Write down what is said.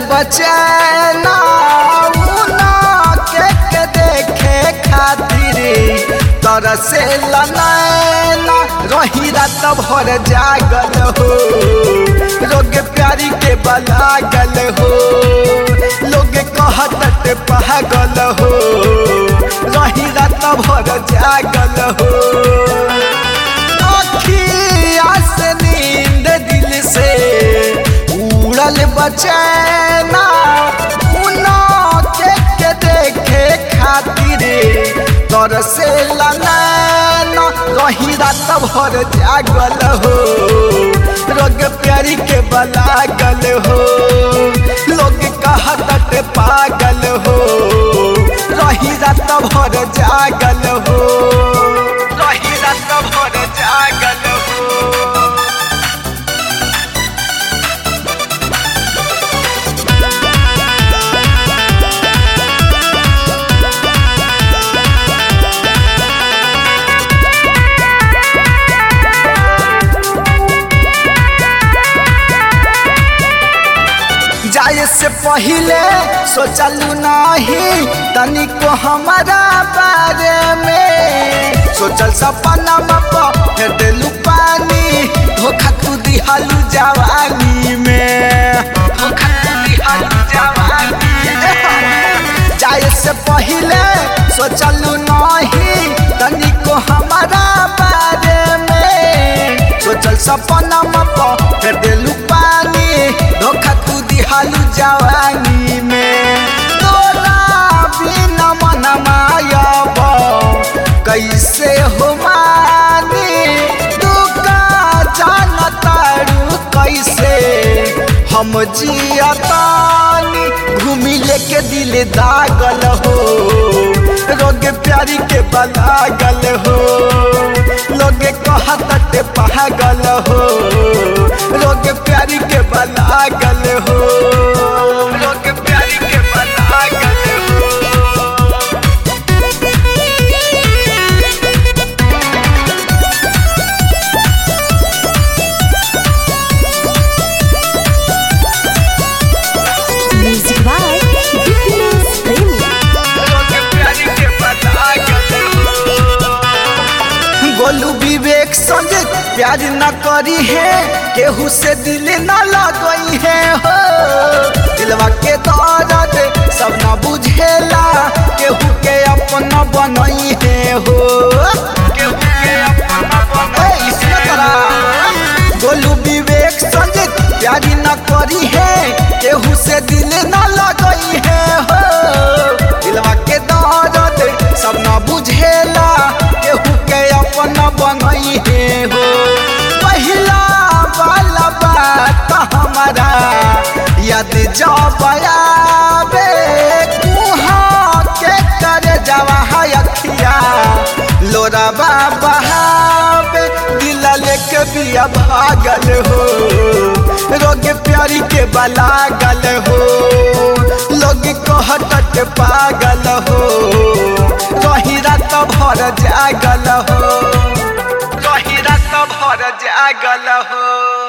बचैना उना के के देखे खातिर तरसे लनैना रही रात भर जागल हो रोग प्यारी के बलागल हो लोग कहत पागल हो रही रात भर जागल हो अखिया से नींद दिल से उड़ल बचैना उना के के देखे खातिर तरसे लनैना रही रात भर जागल हो रोग प्यारी के बलागल हो लोग कहत पागल हो रही रात भर जागल हो रही रात भर जागल हो जाए से पहले सोचलू नहीं तनिको हमारा बारे में सोचल सपना फेर दिलू पानी धोखा तू दिहलू जवानी में धोखा तू दिहलू जवानी में। जाए से पहले सोचलू नहीं तनिको हमारा बारे में सोचल सपना फेर दिलू पानी धोखा तू दिहालू जवानी में तोरा बिना मन मायब कैसे हो मानी तू का जानतारू कैसे हम जियतानी घूमी लेके दिल दागल हो रोग प्यारी के बलागल हो लोग कहत पागल हो लोग प्यारी के बलागल हो लोग प्यारी के बलागल हो Music by Dipinus गोलू विवेक संगे प्यार न करी है केहू से दिल न लगई है हो दिलवा के दर्द सब न बुझेला केहू के अपना बनई है हो केहू के अपना बनई है गोलू विवेक संगे प्यार न करी है केहू से दिल न लगई है हो दिलवा के दर्द सब न बुझेला केहू के अपना बनई है हो पहिला वाला बात हमारा याद जब आवे कुहाँ के करे जवा है अखिया लोरा बहावे दिल लेके बिया भागल हो रोग प्यारी के बलागल हो लोग कहत पागल हो रही रात भर जागल हो रही रात भर जागल हो